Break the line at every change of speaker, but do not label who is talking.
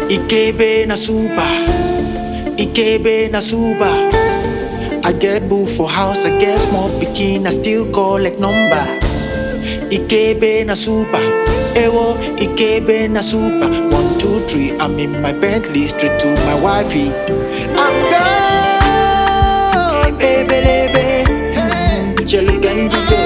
Ikebe na super, Ikebe na super. I get boo for house, I get small pikin, I still collect number. Ikebe na super, ewo Ikebe na super. One, two, three, I'm in my Bentley, straight to my wifey. I'm gone, baby, baby. Jelly Ganji,